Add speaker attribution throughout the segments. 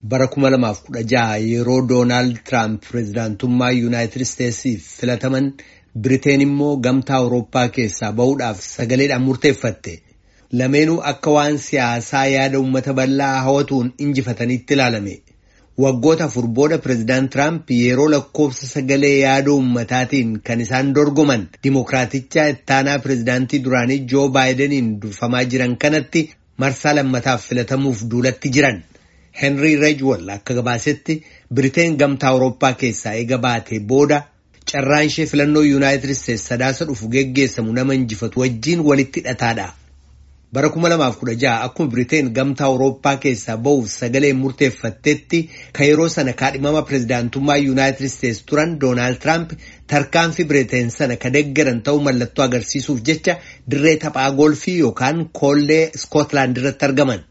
Speaker 1: bara 2016 yeroo Doonaald Tiraamp pireezidaantummaa Yuunaayitid Isteetsiif filataman Biriteen immoo gamtaa Awurooppaa keessaa bahuudhaaf sagaleedhaan murteeffatte. Lameenuu akka waan siyaasaa yaada uummata bal'aa hawatuun injifatanitti ilaalame. Waggoota afur booda pireezidaant Tiraamp yeroo lakkoofsa sagalee yaada uummataatiin kan isaan dorgoman Dimookiraaticha ittaanaa pireezidaantii duraanii Joo Baayideniin durfamaa jiran kanatti marsaa lammataaf filatamuuf duulatti jiran. Henry Rejwol akka gabaasetti Biriteen gamtaa Awurooppaa keessaa eega baatee booda carraan ishee filannoo Yuunaayitid Isteetsi sadaasa dhufu geggeessamu nama injifatu wajjiin walitti hidhataadha. Bara 2016 akkuma Biriteen gamtaa Awurooppaa keessaa bahuuf sagalee murteeffattetti kan yeroo sana kaadhimama pireezidaantummaa Yuunaayitid Isteetsi turan Doonaald Tiraamp tarkaanfii Biriteen sana ka deggaran ta'uu mallattoo agarsiisuuf jecha dirree taphaa golfii yookaan koollee Iskootlaand irratti argaman.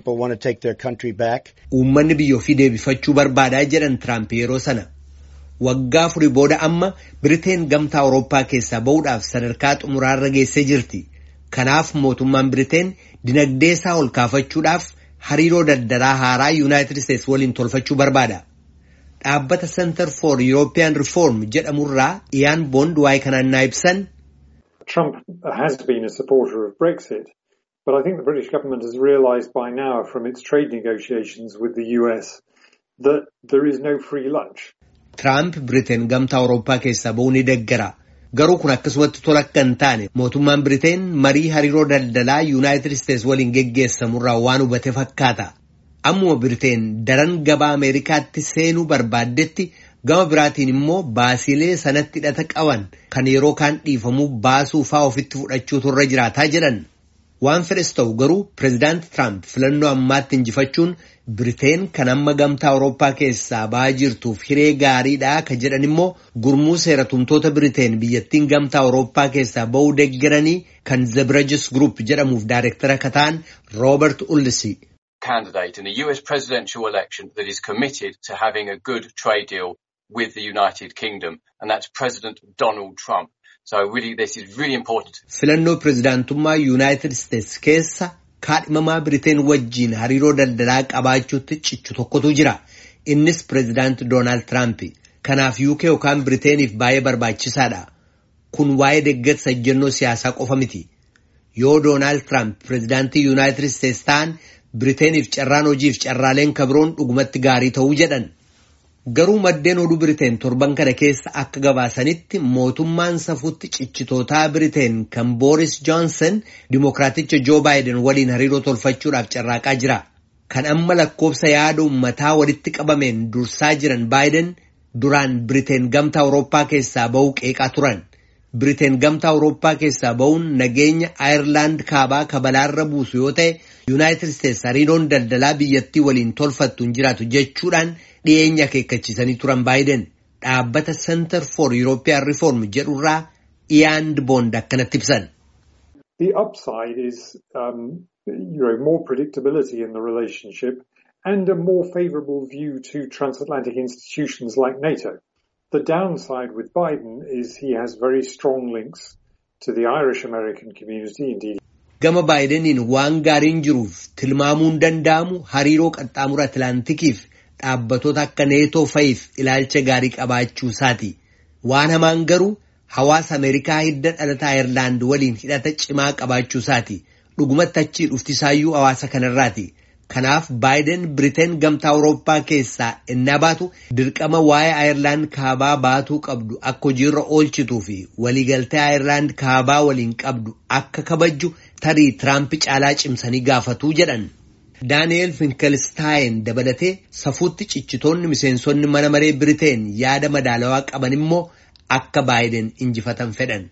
Speaker 1: Uummanni biyya ofii deebifachuu barbaadaa jedhan Tiraamp yeroo sana. Waggaa afurii booda amma Biriteen gamtaa Awurooppaa keessaa bahuudhaaf sadarkaa xumuraarra geessee jirti. Kanaaf mootummaan Biriteen dinagdee isaa ol kaafachuudhaaf hariiroo daldalaa haaraa Yuunaayitid Isteetsi waliin tolfachuu barbaada. Dhaabbata Center for European Reform jedhamurraa Iyaan Boond waa'ee kanaan naa ibsan.
Speaker 2: Trump has been a supporter of Brexit, but I think the British government has realised by now from its trade negotiations with the US that there is no free lunch.
Speaker 1: Tiraamp Biriteen gamtaa Awurooppaa keessaa bahuu ni deggara. Garuu kun akkasumatti tola akka hin taane mootummaan Biriteen marii hariiroo daldalaa Yuunaayitid Isteetsi waliin geggeessamurraa waan hubate fakkaata. Ammuma Biriteen daran gabaa Ameerikaatti seenuu barbaaddetti gama biraatiin immoo baasiilee sanatti hidhata qaban kan yeroo kaan dhiifamuu baasuu faa ofitti fudhachuutu irra jiraataa jedhan. Waan fedhes ta'u garuu pireezidaant Tiraamp filannoo ammaatti injifachuun Biriteen kan amma gamtaa Awurooppaa keessaa ba'aa jirtuuf hiree gaariidha ka jedhan immoo gurmuu seeratumtoota Biriteen biyyattiin gamtaa Awurooppaa keessaa ba'uu deggeranii kan Zebrejis Group jedhamuuf daayirektara ka ta'an Roobert Ullisi.
Speaker 3: Candidate in a US presidential election that is committed to having a good trade deal with the United Kingdom and that's President Donald Trump. So really this is really important.
Speaker 1: Filannoo pireezidaantummaa Yuunaayitid Isteetsi keessa kaadhimamaa Biriteen wajjiin hariiroo daldalaa qabaachuutti cichu tokkotu jira. Innis pireezidaant Doonaald Tiraamp. Kanaaf UK yookaan Biriteeniif baay'ee barbaachisaadha. Kun waa'ee deeggarsa ejjennoo siyaasaa qofa miti. Yoo Doonaald Tiraamp pireezidaantii Yuunaayitid Isteetsi ta'an Biriteeniif carraan hojiif carraaleen kabiroon dhugumatti gaarii ta'uu jedhan. Garuu maddeen oduu Biriteen torban kana keessa akka gabaasanitti mootummaan safuutti cichitootaa Biriteen kan Booris Johnson Dimookiraaticha Joo Baayiden waliin hariiroo tolfachuudhaaf carraaqaa jira. Kan amma lakkoofsa yaada uummataa walitti qabameen dursaa jiran Baayiden duraan Biriteen gamtaa Awurooppaa keessaa bahuu qeeqaa turan. Biriteen gamtaa Awurooppaa keessaa bahuun nageenya Ayirlaand kaabaa kabalaarra buusu yoo ta'e Yuunaayitid Isteetsi hariiroon daldalaa biyyattii waliin tolfattu hin jiraatu jechuudhaan dhiyeenya akeekkachiisanii turan Baayiden dhaabbata Center for European Reform jedhurraa Iyaan Boond akkanatti ibsan.
Speaker 2: The upside is um, you know, more predictability in the relationship and a more favourable view to transatlantic institutions like NATO. The downside with Biden is he has very strong links to the Irish American community, indeed.
Speaker 1: Gama Baayideniin waan gaariin jiruuf tilmaamuun danda'amu hariiroo qaxxaamura Atlaantikiif dhaabbatoota akka neetoo fa'iif ilaalcha gaarii qabaachuu isaati. Waan hamaan garuu hawaasa Ameerikaa hidda dhalataa Ayirlaand waliin hidhata cimaa qabaachuu isaati. Dhugumatti achii dhuftisaayyuu hawaasa kanarraati. Kanaaf Baayiden Biriteen gamtaa Awurooppaa keessaa innaa baatu dirqama waa'ee Ayirlaand kaabaa baatuu qabdu akka hojiirra oolchituu fi waliigaltee Ayirlaand kaabaa waliin qabdu akka kabajju tarii Tiraamp caalaa cimsanii gaafatuu jedhan. Daani'eel Finkelstaayin dabalatee safuutti cichitoonni miseensonni mana maree Biriteen yaada madaalawaa qaban immoo akka Baayiden injifatan fedhan.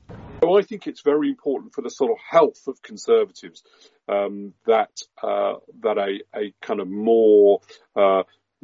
Speaker 4: I think it's very important for the sort of health of conservatives um, that uh, that a, a kind of more uh,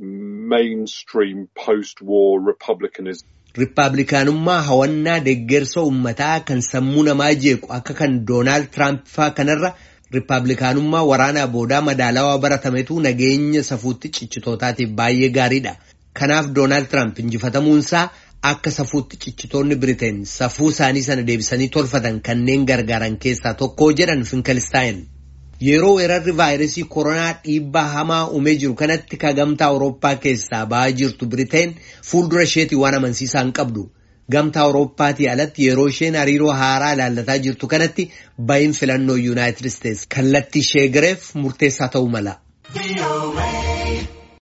Speaker 4: mainstream post-war republicanism.
Speaker 1: Riippaabilikaanummaa hawannaa deeggarsa uummataa kan sammuu namaa jeequ akka kan Doonaald Tiraamp faa kanarra Riippaabilikaanummaa waraanaa boodaa madaalawaa baratametu nageenya safuutti cichitootaatiif baay'ee gaariidha. Kanaaf Doonaald Tiraamp injifatamuunsaa akka safuutti cichitoonni Biriteen safuu isaanii sana deebisanii tolfatan kanneen gargaaran keessaa tokko jedhan Finkelstaayin. Yeroo weerarri vaayirasii koronaa dhiibbaa hamaa uumee jiru kanatti ka gamtaa Awurooppaa keessaa ba'aa jirtu Biriteen fuuldura isheetii waan amansiisaa hin qabdu. Gamtaa Awurooppaatii alatti yeroo isheen hariiroo haaraa ilaallataa jirtu kanatti ba'iin filannoo Yuunaayitid Isteetsi kallattii ishee gareef murteessaa ta'uu mala.